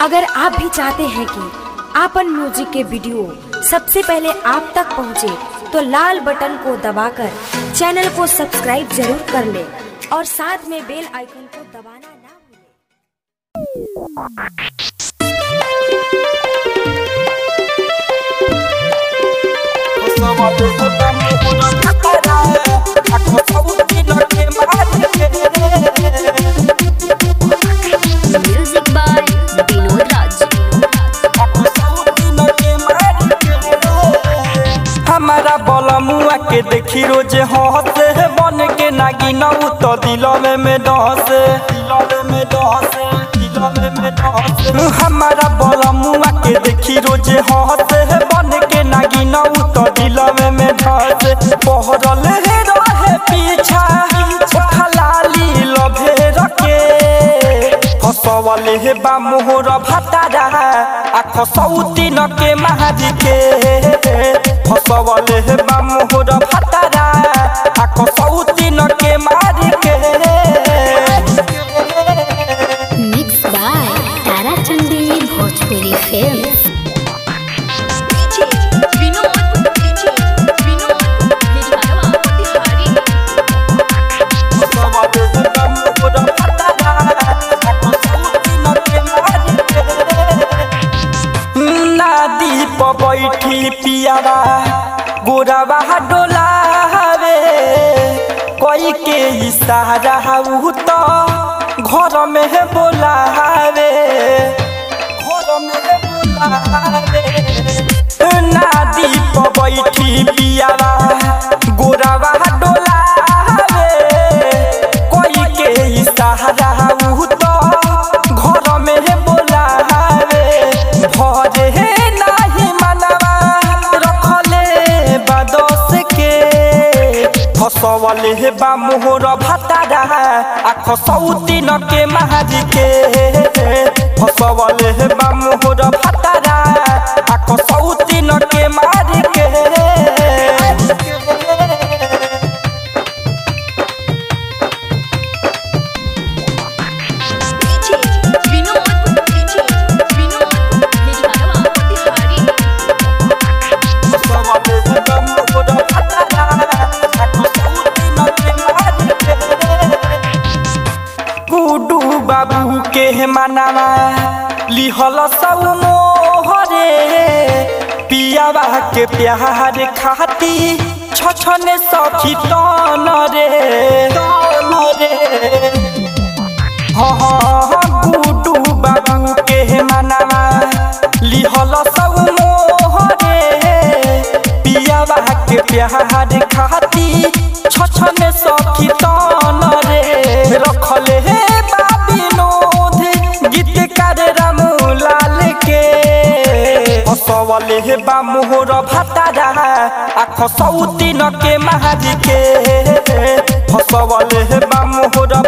अगर आप भी चाहते हैं कि आपन म्यूजिक के वीडियो सबसे पहले आप तक पहुंचे, तो लाल बटन को दबाकर चैनल को सब्सक्राइब जरूर कर ले और साथ में बेल आइकन को दबाना ना भूलें। म्यूजिक बाय विनोद राज हमारा बलमुआ के देखी रोज हंसे बन के नागी नऊ तो दिलवे में डसे दिलवे में डसे दिलवे में डसे हमारा बलमुआ के देखी रोज हंसे बन के नागी नऊ तो दिलवे में डसे पहरल हे रहे पीछा उठा लाली लभे रखे फसवले हे बा मोहर भातारा आख सौती न के महादी के फसवले हे बा मोहर भातारा आख सौती न के मारी के mix by Tarachandi Bhojpuri film फसवले हे बा मोहर भातारा आख सौती न के मारी के नादी प बैठी पियावा गोरावा डोलावे कोई के इशारा उ तो घर में है बोलावे घर में है बोलावे नादी प बैठी पियावा गोरावा डोलावे कोई के इशारा उ तो घर में है बोलावे भरे हे नाही मनवा रखले बदस के फसवले हे बा मोहर भातारा आख सौती न के महारी के फसवले हे बा मोहर भातारा आख सौती न के मारी के फसवले हे बा मोहर भातारा आख सौती न के मारी के गुडू बाबू के मनावा लिहल सब मोहरे पियावा के प्यार खाती छछने सखी तन रे तन रे हाँ हाँ गुडू बाबू के मनावा लिहल सब मोहरे पियावा के प्यार खाती छछने सखी तन रे रखले हे बाबिनोद गीतकार रामूलाल के हसवले हे बा मोहर भातारा आख सौती न के महारी के हसवले हे बा मोहर